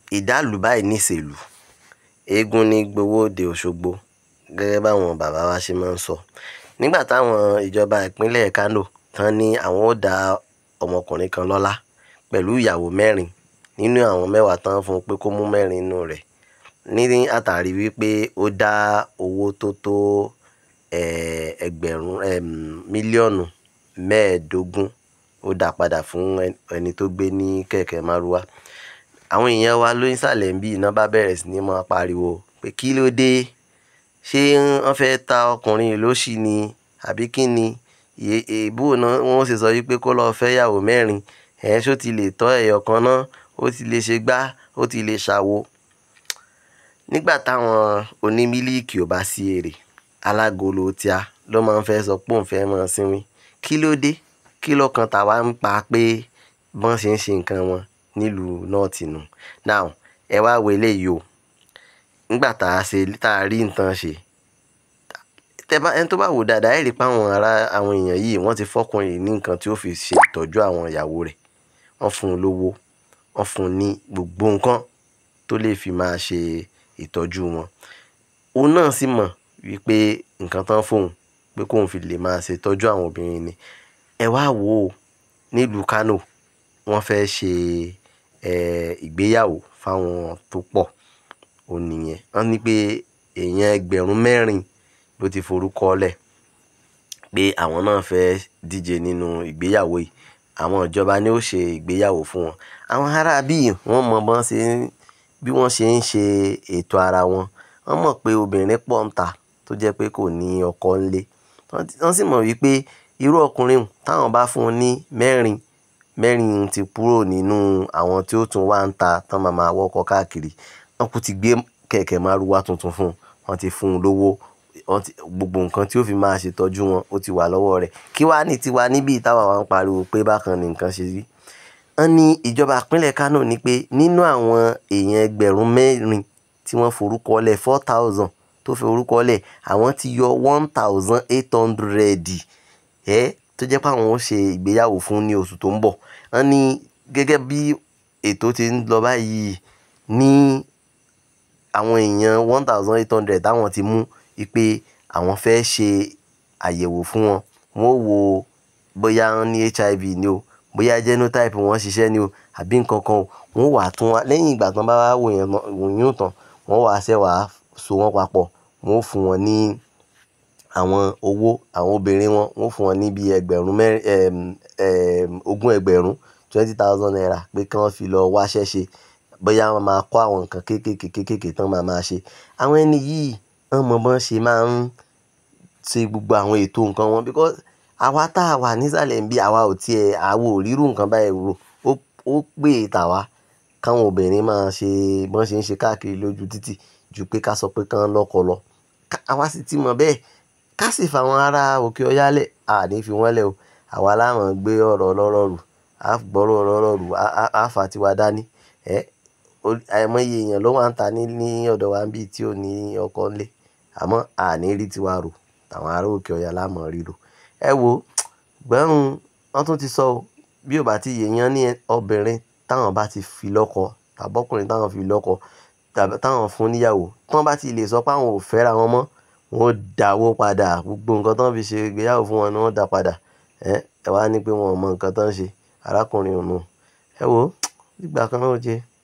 ìdàlù báyìí níṣèlú eégún ní gbowó òde òṣogbo gẹ́gẹ́ báwọn bàbá wa ṣe máa ń sọ nígbà táwọn ìjọba ìpínlẹ̀ kánò tán ní àwọn ó dá ọmọkùnrin kan lọ́lá pẹ̀lú ìyàwó mẹ́rin nínú àwọn mẹ́wàá tán fún un pé kó mú mẹ́rin nínú rẹ̀ ní àtàrí wípé ó dá owó tó tó ẹgbẹ̀rún mílíọ̀nù mẹ́ẹ̀ẹ́dógún ó dá padà fún ẹni tó gbé ní kẹ̀kẹ́ márúwá àwọn èèyàn wa ló ń sàlẹ̀ ń bí iná bá bẹ̀rẹ̀ sí ní máa pariwo pé kí ló dé ṣé wọ́n fẹ́ ta ọkùnrin yìí lóṣì ni àbí kí ni èèbù náà wọ́n sì sọ wípé kó lọ́ọ́ fẹ́ yàwó mẹ́rin ẹ̀ ṣó ti lè tọ́ ẹ̀yọ̀ kan náà ó ti lè ṣe gbá ó ti lè ṣàwo nígbà táwọn onímílíìkì ò bá sí èrè alágolo tíá ló máa ń fẹ́ sọ pé òun fẹ́ máa sinmi kí ló dé kí lọ́kàn tàwa ń pa pé bọ́n ṣe ń ṣe nǹkan wọn nílùú nọ́ọ̀tì nù now ẹ wá wo eléyìí o nígbà tá a ṣe tá a rí nǹkan ṣe tẹ́bá ẹni tó bá wò dáadáa ẹ̀ rí i pé àwọn ará àwọn èèyàn yìí wọ́n ti fọ́kùnrin yìí ní nǹkan tí ó fi ṣe ìtọ́jú àwọn ìyàwó rẹ̀ wọ́n fún un lówó wọ́n fún un ní gbogbo nǹkan tó lè fi máa ṣe ìtọ́jú wọn òun náà sì mọ̀ wípé nǹkan tán fóun pé kóun fi lè máa ṣe ìtọ́jú àwọn obìnrin ni ẹ wá wò ó nílùú Kánò wọ́n fẹ́ ṣe ìgbéyàwó fáwọn tó pọ̀ òun nìyẹn wọ́n ní pé èèyàn ẹgbẹ̀rún mẹ́rin ló ti forúkọ lẹ̀ pé àwọn náà fẹ́ díje nínú ìgbéyàwó yìí àwọn ìjọba ni ó ṣe ìgbéyàwó fún wọn àwọn ará bíi wọ́n mọ bọ́n ṣe bí wọ́n ṣe ń ṣe ètò ara wọn wọ́n mọ̀ pé obìnrin pọ̀ ń ta tó jẹ́ pé kò ní ọkọ ńlé wọ́n sì mọ̀ wípé irú ọkùnrin táwọn bá fún un ní mẹ́rin mẹ́rin ti kúrò nínú àwọn tí ó tún wá ń ta tán máa máa wọ́kọ̀ káàkiri wọ́n kú ti gbé kẹ̀kẹ́ márúwá tuntun fún un wọ́n ti fún un lówó gbogbo nǹkan tí ó fi máa ṣètọ́jú wọn ó ti wà lọ́wọ́ rẹ̀ kí wàá ní tiwa níbi táwa wa ń pariwo pé bákan ni nǹkan ṣe rí wọ́n ní ìjọba ìpínlẹ̀ Kánò ní pé nínú àwọn èèyàn ẹgbẹ̀rún mẹ́rin tí wọ́n forúkọ lẹ̀ four thousand tó fi orúkọ lẹ̀ àwọn ti yọ one thousand eight hundred ẹ̀ tó jẹ́ pé àwọn ó ṣe ìgbéyàwó fún ní oṣù tó ń bọ̀ wọ́n ní gẹ́gẹ́ bí ètò ti ń lọ báyìí ní àwọn èèyàn one thousand eight hundred táwọn ti mú pé àwọn fẹ́ ṣe àyẹ̀wò fún wọn wọ́n wo bóyá wọ́n ní HIV ni o bóyá genotype wọn ṣiṣẹ́ ni o àbí nǹkan kan o wọ́n wà tún wá lẹ́yìn ìgbà tán bá wá wò yẹn wòyún tán wọ́n wà ṣẹ́ wàá so wọ́n papọ̀ wọ́n fún wọn ní àwọn owó àwọn obìnrin wọn wọ́n fún wọn ní bíi ẹgbẹ̀rún mẹ́rin ogún ẹgbẹ̀rún twenty thousand naira pé kí wọ́n fi lọ wáṣẹ́ ṣe bóyá wọ́n máa kọ́ àwọn nǹkan kéékèèké kéékèèké tán máa máa ṣe àwọn ẹni yìí wọ́n mọ bọ́n ṣe máa ń ṣe gbogbo àwọn ètò nǹkan wọn because àwa tá a wà nísàlẹ̀ ń bí àwa ò tiẹ̀ àwo ò rírú nǹkan báyìí rò ó pè tàwa káwọn obìnrin máa ṣe bọ́n ṣe ń ṣe káàkiri lójú títì ju pé ká sọ pé kán lọ́kọ lọ àwa sì ti mọ̀ bẹ́ẹ̀ ká sì fàwọn ará òkè ọ̀yá lẹ̀ à ní fi wọ́n lẹ̀ o àwa láwọn gbé ọ̀rọ̀ ọlọ́rọ̀ rù á gbọ́rọ̀ ọlọ́rọ̀ rù á fà tiwa dání ẹ́ àìmọye èèyàn ló wà ń ta ní ní ọ̀dọ̀ wa ń bí tí ò ní ọkọ ńlé àmọ́ àní rí tiwa rò àwọn ará òkè ọ̀yà lámọ̀ ríro ẹ wo gbẹ́rùn wọ́n tún ti sọ o bí ò bá ti yèèyàn ní obìnrin táwọn bá ti fi lọ́kọ tàbọ́kùnrin táwọn fi lọ́kọ táwọn fún níyàwó tán bá ti lè sọ pé àwọn ò fẹ́ra wọn mọ́ wọn ò dáwó padà gbogbo nǹkan tán fi ṣe ìgbéyàwó fún wọn ni wọ́n dá padà ẹ ẹ wá ní pé wọn ò mọ nǹkan tán ṣe arákùnrin òun ẹ wo nígbà kan náà ó jẹ́